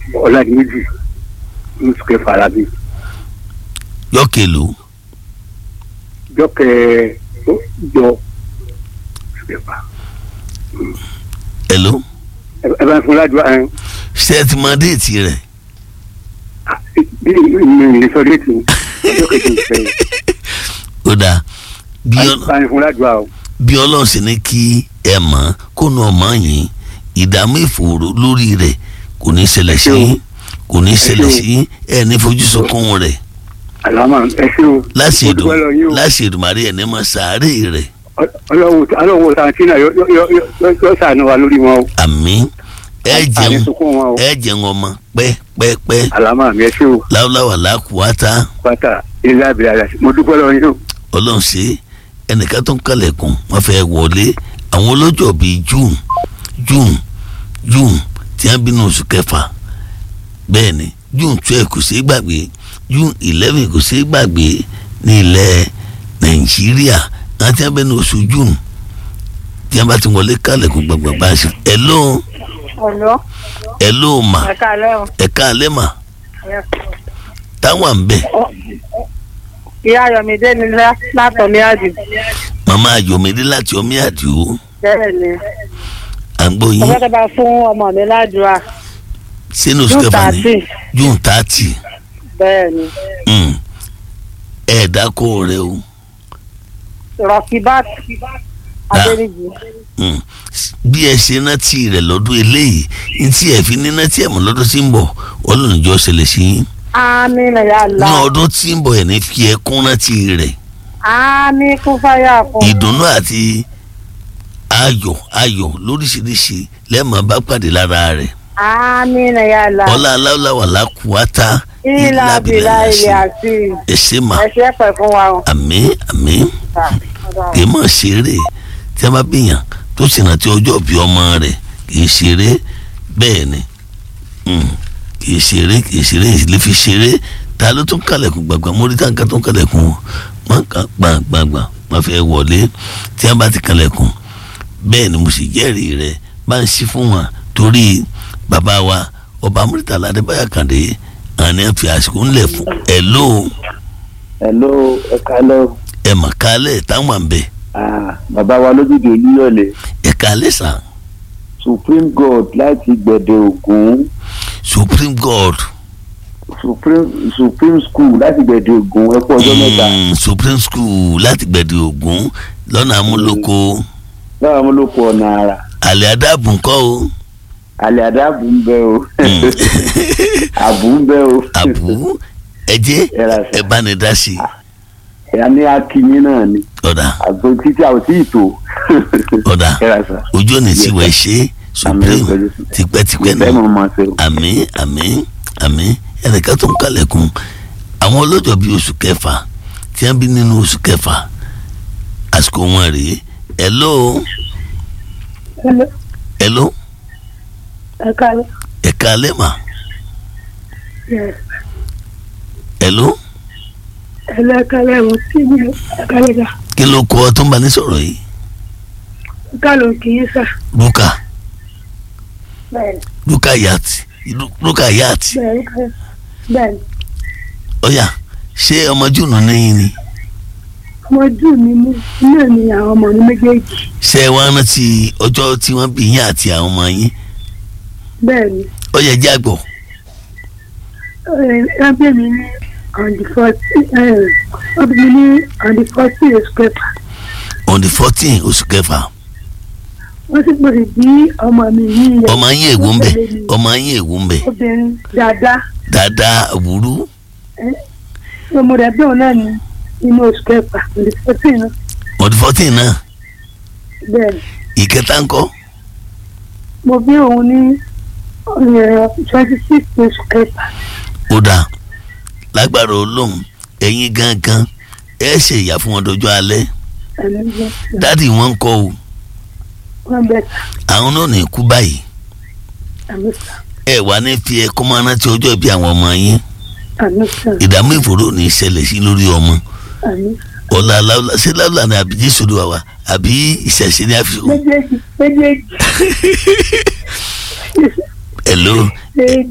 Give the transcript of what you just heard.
ọ̀làdìmẹ́jì oṣù kẹfà alábí yọkèlú jọ́kẹ́ jọ oṣù kẹfà hello ẹ bá ń fún ládùúgbò ẹ ṣé ẹ ti mọ déètì rẹ̀ bí mi ì sọ déètì ọjọ́ kejì ìfẹ́ ó dáa bí ọ- bá ń fún ládùúgbò o bí ọlọ́run sì ní kí ẹ mọ̀ kó nu ọmọ yín ìdààmú ìfòòró lórí rẹ̀ kò ní ṣẹlẹ̀ sí yín kò ní ṣẹlẹ̀ sí yín ẹ ní fojú sunkún rẹ̀ àlámà ẹ ṣé o láti Mo èdò dúpẹ́ lọ yín o. láti èdùmàrí ẹ̀ ní mọ̀ sàárè rẹ̀ ọlọ́wọ́ ọlọ́wọ́ sàǹtì náà yọ- yọ- yọ- yọ- yọ sànù wa lórí wọn o àmín ẹ àní jẹun sunkún wọn o ẹ jẹun ọmọ pẹ́pẹ́pẹ́ àlámà mi ẹ ṣé o láwùláwà lákùúwátá pátá ilé abẹ́rẹ́ àdàsí mo dúpẹ́ lọ yín o ọlọ́run ṣe ẹnìkan tó ń kalẹ̀kùn wọ́n fẹ́ wọlé àwọn olójó bíi june june june tí wọ́n bínú oṣù kẹfà bẹ́ẹ̀ ni june twelve kò ṣeé gbàgbé june eleven kò ṣeé gbàgbé ní ilẹ̀ nàìjíríà àwọn tí wọ́n bínú oṣù june tí wọ́n bá ti wọlé kalẹ̀kùn gbàgbàgbà ṣe hello Ọ̀lọ́ hello mà ẹ̀ka alẹ́ o. ẹ̀ka alẹ́ mà táwọn à ń bẹ̀ Ìyá Ayọ̀mídé ni lá- látọ̀lé àdì. màmá ayọ̀mídé láti omi àdìo Bẹ́ẹ̀ ni. à ń gbọ́ yín. Ọjọ́ tó bá fún ọmọ mi ládùúrà. sínú oṣù June kẹfà ní thirty. june thirty Bẹ́ẹ̀ ni. mm. ẹ dákọ rẹ o Rọ̀kìbát Adéríjì. mm. bí ẹ ṣe rántí rẹ lọ́dún eléyìí ní tí ẹ fi ní rántí ẹ mọ̀ lọ́dún tí ń bọ̀ Ọlọ́run jọ ṣẹlẹ̀ sí yín Ámì nà yà ní lá. ọdún tí ń bọ̀ ẹ ní fi ẹkún rántí rẹ Ámì kún fáyà fún. ìdùnnú àti ayọ̀ ayọ̀ lóríṣiríṣi lẹ́ẹ̀mọ́ bá pàdé lára rẹ̀ Ámì nà yà lá. ọlá aláwọ̀ làkúwátá Ìlà bìlà ilẹ̀ àti ẹ̀ṣẹ̀ mà ẹ̀ṣẹ̀ pẹ̀ fún wa o. àmín àmín. kì í mọ̀ ṣeré tí a bá bìyàn tó sì rántí ọjọ́ bí ọmọ rẹ̀ kì í ṣeré bẹ́ẹ̀ ni Mm, kì í ṣeré kì í ṣeré ìlé fi ṣeré ta ló tún kàlẹ̀kùn gbàgbà mórí táǹkà tó ń kàlẹ̀kùn wọn kà gbàgbàgbà wọn fẹ́ wọlé tí a bá ti kàlẹ̀kùn bẹ́ẹ̀ ni mo sì jẹ́rìí rẹ̀ bá ń ṣí fún wọn torí bàbá wa ọba Murtala Adébáyọ̀ Kàndé àní àfi àsìkò ńlẹ̀ fún ẹ̀ ló hello ẹ kálẹ́ o. ẹ̀ mà kálẹ̀ táwọn à ń bẹ̀ Ah, bàbá wa lójúde olúyọ̀lé ẹ̀ kálẹ̀ sàn. supreme god láti gbẹ̀dẹ̀ ògún supreme god supreme supreme school láti gbẹ̀dẹ̀ ògún ẹ kú ọjọ́ mẹ́ta mm, supreme school láti gbẹ̀dẹ̀ ògún lọ́nà amúlòkó láwọn amúlòkọ ọ̀nà àrà àlẹ́ adábùn kọ́ o àlẹ́ àdàbù ń bẹ o Mm. àbù ń bẹ o àbú ẹjẹ́ Ẹ ra sà. ẹ bá ní dá sí i ẹ̀yà ní akínyín náà ni ọ̀dà àgbo títí àwọn tí ì tó ọ̀dà ẹ ra sà ojú òní tí wọ́n ṣe supreme Àmín, pẹ̀lú- tipẹ́tipẹ́ ìfẹ́ náà mọ̀ máa ṣe o. àmín àmín àmín ẹnìkan tó ń kalẹ̀kùn àwọn ọlọ́jọ́ bíi oṣù kẹfà tí wọ́n bí nínú oṣù kẹfà àsìkò wọn rèé hello hello Ẹ̀ka alẹ́. ẹ̀ka alẹ́ mà hello. Ẹlẹ́kálẹ̀ mo sí ní ẹ̀kálẹ̀ dà. kí ló kọ tó ń bá ní sọ̀rọ̀ yìí Kálọ̀ kì í sà. luka Bẹ́ẹ̀ni luka yat Lu- luka yat bẹ́ẹ̀ni bẹ́ẹ̀ni. ọ̀yà ṣé ọmọ júùnù níyìn ni Ọmọ jù mí mú náà ni àwọn ọmọ mi méjèèjì. ṣé ẹ wá rántí ọjọ́ tí wọ́n bí yín àti àwọn ọmọ yín Bẹ́ẹ̀ni. ọ̀yà jẹ́ àgbọ̀ Ẹgbẹ́ mi ní on the fourteen ọdún mi ní on the fourteen oṣù kẹfà. on the fourteen oṣù kẹfà Wọ́n sì gbọ́dọ̀ bí ọmọ mi ní ilẹ̀. ọmọ yín èwo ń bẹ ọmọ yín èwo ń bẹ Obìnrin dáadáa. dáadáa àwùrú Ọmọ rẹ̀ bí òun náà ní inú oṣù kẹfà on the fourteen náà. on the fourteen náà Bẹ́ẹ̀ni. ìkẹta ńkọ́ Mo bí òun ní twenty six oṣù kẹfà. ó dáa lágbára olóhùn ẹ̀yin gangan ẹ ṣe ìyá fún wọn dọjọ́ alẹ́ Ẹ̀mí jẹ́ dádì wọn ń kọ́ o wọ́n bẹ̀ tà. àwọn náà ní kú báyìí Àmì sà. ẹ wà ní fi ẹkọ máa rántí ọjọ́ ìbí àwọn ọmọ yín Àmì sà. ìdààmú ìfòró ní ìṣẹ̀lẹ̀ sí lórí ọmọ Àmì ọ̀la aláwọ̀lá ṣé láwùlà ni àbí jésù ló wà wá àbí ìṣẹ̀ṣẹ̀ ní àfihàn méjèèjì méjèèjì. hello méjèèjì.